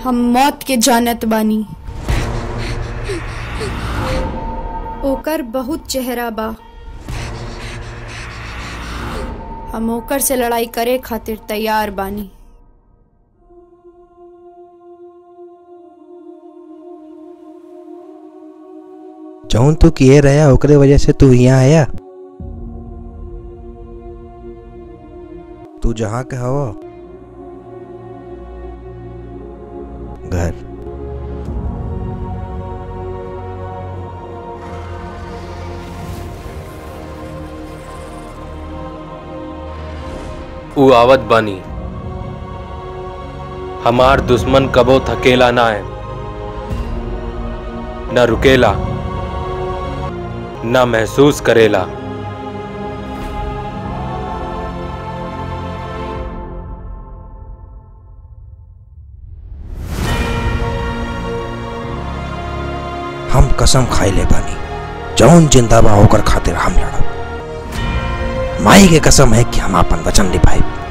हम मौत के जानत बानी ओकर बहुत चेहरा बा हम ओकर से लड़ाई करे खातिर तैयार बानी जौन तू किए रहा ओकरे वजह से तू यहाँ आया तू जहाँ के हवा घर ऊ आवत बानी हमार दुश्मन कबो थकेला ना है न रुकेला न महसूस करेला हम कसम खाई ले बानी जौन जिंदा बा ओकर खातिर हम लड़ब माई के कसम है कि हम अपन वचन निभाई